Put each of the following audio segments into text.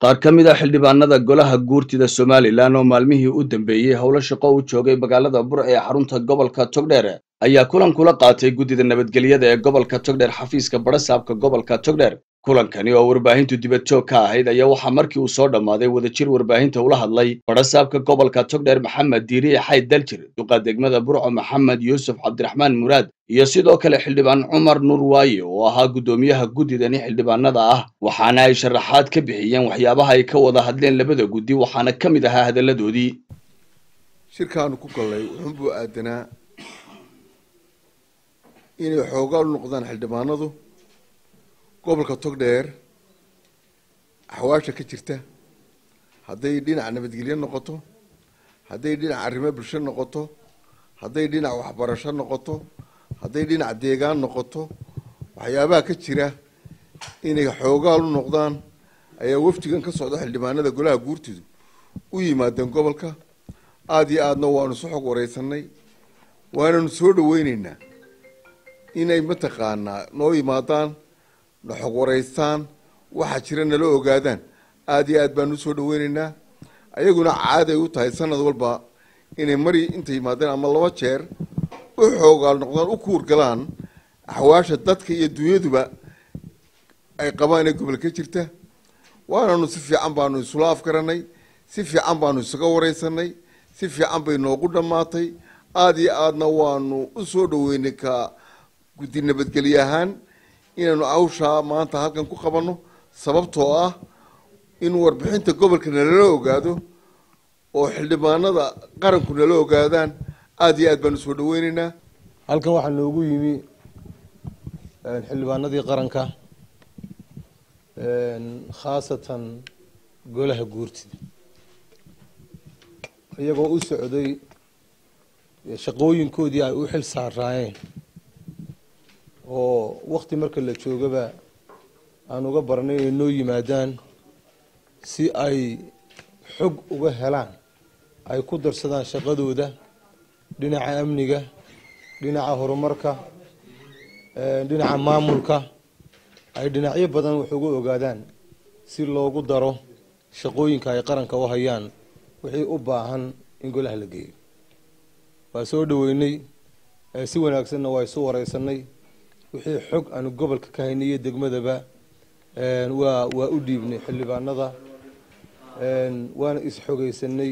qaar ka mid a xildhibaanada golaha guurtida somalilan oo maalmihii u dambeeyey howlo shaqo u joogay magaalada burc ee xarunta gobolka togdheer ayaa kulan kula qaatay guddida nabadgelyada ee gobolka togdheer xafiiska barasaabka gobolka togdheer kulankani oo warbaahintu dibad joog ka ahayd ayaa waxaa markii uu soo dhammaaday wadajir warbaahinta ula hadlay barasaabka gobolka togdheer maxamed diiriye xayd daljir duqa degmada burco maxamed yuusuf cabdiraxmaan muraad iyo sidoo kale xildhibaan cumar nuur waaye oo ahaa guddoomiyaha guddidani xildhibaanada ah waxaana ay sharaxaad ka bixiyeen waxyaabaha ay ka wada hadleen labada guddi waxaana ka mid ahaa hadalladoodii shirkaanu ku gallay wuxuunbuu aadanaa inay xoogaal u noqdaan xildhibaanadu gobolka togdheer axwaasha ka jirta hadday dhinac nabadgelyo noqoto hadday dhinac arrimo bulsho noqoto hadday dhinac waxbarasho noqoto hadday dhinac deegaan noqoto waxyaabaha ka jira inay xoogaal u noqdaan ayaa wafdigan ka socda xildhibaanada golaha guurtidu u yimaadeen gobolka aada iyo aadna waanu isu xog wareysanay waananu soo dhaweyneynaa inay mataqaanaa noo yimaadaan na xog wareystaan waxa jira nala ogaadaan aada iyo aad baanu usoo dhaweyneynaa ayaguna caaday u tahay sanad walba inay mari inta yimaadeen ama laba jeer u xoogaal noqdaan u kuurgalaan axwaasha dadka iyo dunyaduba ay qabaan ee gobol ka jirta waananu si fiican baanu isula afgaranay si fiican baanu isaga wareysanay si fiican bay noogu dhammaatay aada iyo aadna waanu usoo dhaweynay ka guddi nabadgelye ahaan inaanu awshaa maanta halkan ku qabanno sababtoo ah in warbixinta gobolka nalala ogaado oo xildhibaanada qaranku nala ogaadaan aada iyo aad baanu usoo dhaweyneynaa halkan waxaa noogu yimi xildhibaanadii qaranka khaasatan golaha guurtida iyagoo u socday shaqooyinkoodii ay u xil saaraayeen oo wakti marka la joogaba aan uga baranay inay noo yimaadaan si ay xog uga helaan ay ku darsadaan shaqadooda dhinaca amniga dhinaca horumarka dhinaca maamulka ay dhinacyo badan wax uga ogaadaan si loogu daro shaqooyinka ay qaranka u hayaan wixii u baahan in golaha la geeyo waa soo dhaweynay si wanaagsanna waa isu wareysanay wixii xog aanu gobolka ka haynay iyo degmadaba waa waa u dhiibnay xildhibaanada waana is-xogeysanay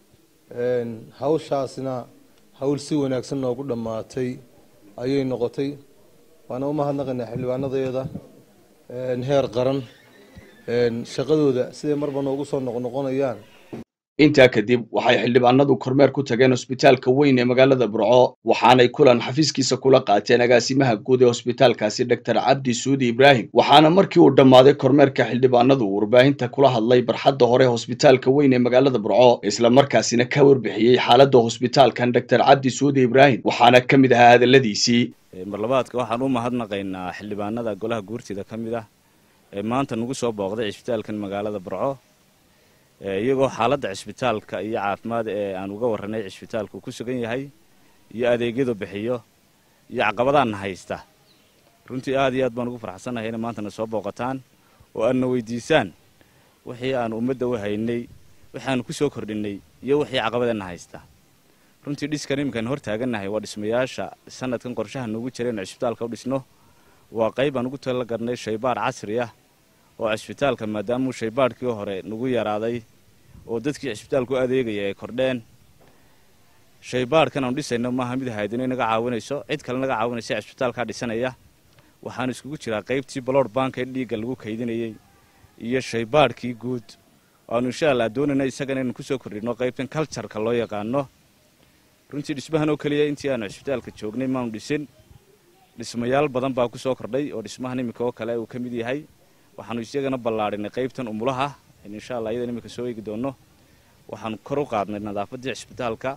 hawshaasna hawl si wanaagsan noogu dhammaatay ayay noqotay waana u mahadnaqaynaa xildhibaanadeeda heer qaran shaqadooda siday marba noogu soo noqnoqonayaan intaa kadib waxay xildhibaanadu kormeer ku tageen hosbitaalka weyn ee magaalada burco waxaanay kulan xafiiskiisa kula qaateen agaasimaha guud ee hosbitaalkaasi doctor cabdi suudi ibraahim waxaana markii uu dhammaaday kormeerka xildhibaanadu warbaahinta kula hadlay barxadda hore hosbitaalka weyn ee magaalada burco isla markaasina ka warbixiyey xaaladda hosbitaalkan doctor cabdi suudi ibraahim waxaana ka mid ahaa hadalladiisii marlabaadka waxaan u mahadnaqaynaa xildhibaanada golaha guurtida ka mid ah ee maanta nagu soo booqday cisbitaalkan magaalada burco iyagoo xaaladda cisbitaalka iyo caafimaad ee aan uga warranay cisbitaalku ku sugan yahay iyo adeegyadu bixiyo iyo caqabadaanna haysta runtii aad iyo aad baan ugu farxsannahay inay maantana soo booqataan oo aadna weydiisaan wixii aan ummadda u haynay waxaanu ku soo kordhinay iyo wixii caqabadeenna haysta runtii dhiskan iminkaan hor taagannahay waa dhismayaasha sanadkan qorshaha noogu jira inu cisbitaalka u dhisno waa qayb aan ugu tala garnay shaybaar casri ah oo cisbitaalka maadaamuu shaybaadhkii hore nagu yaraaday oo dadkii cisbitaalku adeegaya ay kordheen shaybaadhkan aanu dhisayno maaha mid haydino inaga caawinayso cid kale naga caawinaysa cisbitaalkaa dhisanaya waxaanu iskugu jiraa qaybtii balood banka ee dhiigga lagu kaydinayey iyo shaybaadhkii guud aanu insha allah doonayna isagana inaan kusoo kordhino qaybtan cultureka loo yaqaano runtii dhismahan oo keliya intii aanu cisbitaalka joognay maanu dhisin dhismayaal badan baa kusoo kordhay oo dhismahan iminka oo kale uu ka mid yahay waxaanu isagana ballaadhinay qaybtan umulaha insha allah iyadan iminka soo eegi doono waxaanu kor u qaadnay nadaafaddii cisbitaalka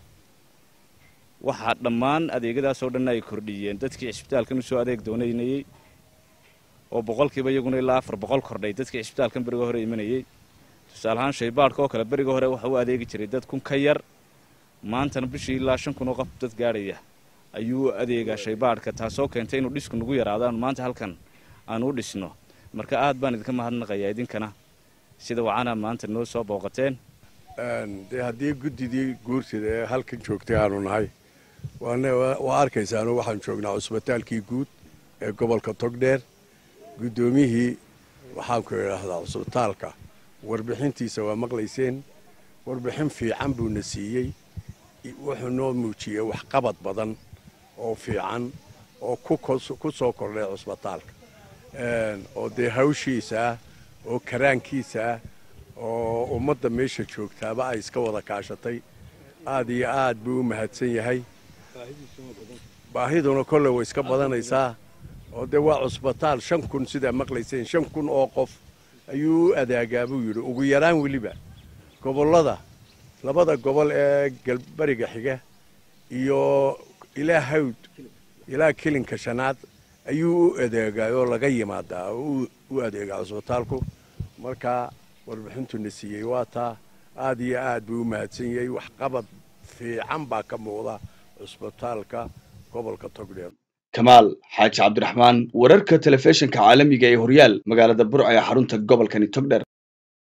waxaa dhammaan adeegyadaasoo dhanna ay kordhiyeen dadkii cisbitaalkan usoo adeeg doonaynayey oo boqolkiiba iyaguna ilaa afar boqol kordhay dadkii cisbitaalkan beriga hore imanayey tusaale ahaan shaybaadhka oo kale beriga hore waxa u adeegi jiray dad kun ka yar maantana bishii ilaa shan kun oo qof dad gaadhaya ayuu adeegaa shaybaadhka taasoo keentay inuu dhisku nagu yaraado aanu maanta halkan aanu u dhisno marka aad baan idinka mahadnaqayaa idinkana sida wacana maanta noo soo booqateen dee haddii guddidii guurtida ee halkan joogtay aanu nahay waa arkaysaano waxaan joognaa cusbitaalkii guud ee gobolka togdheer guddoomiyihii waxaanku idhaahdaa cusbitaalka warbixintiisa waa maqlayseen warbixin fiican buuna siiyey wuxuu noo muujiyey waxqabad badan oo fiican oo ku soo kordhay cusbitaalka oo dee hawshiisa ah oo karaankiisa ah oo ummadda meesha joogtaaba ay iska wada kaashatay aad iyo aad buu u mahadsan yahay baahiduna kolle way iska badanaysaa oo dee waa cusbitaal shan kun sidaa maqlayseen shan kun oo qof ayuu u adaagaa buu yidhi ugu yaraan weliba gobollada labada gobol ee galbariga xiga iyo ilaa hawd ilaa kilinka shanaad ayuu u adeegaa oo laga yimaadaa oo u adeegaa cusbitaalku markaa warbixintuna siiyey waa taa aad iyo aad buu u mahadsan yahay waxqabad fiican baa ka muuqda cusbitaalka gobolka togdheer kamaal xaaji cabdiraxmaan wararka telefishinka caalamiga ee horyaal magaalada burca ee xarunta gobolkani togdher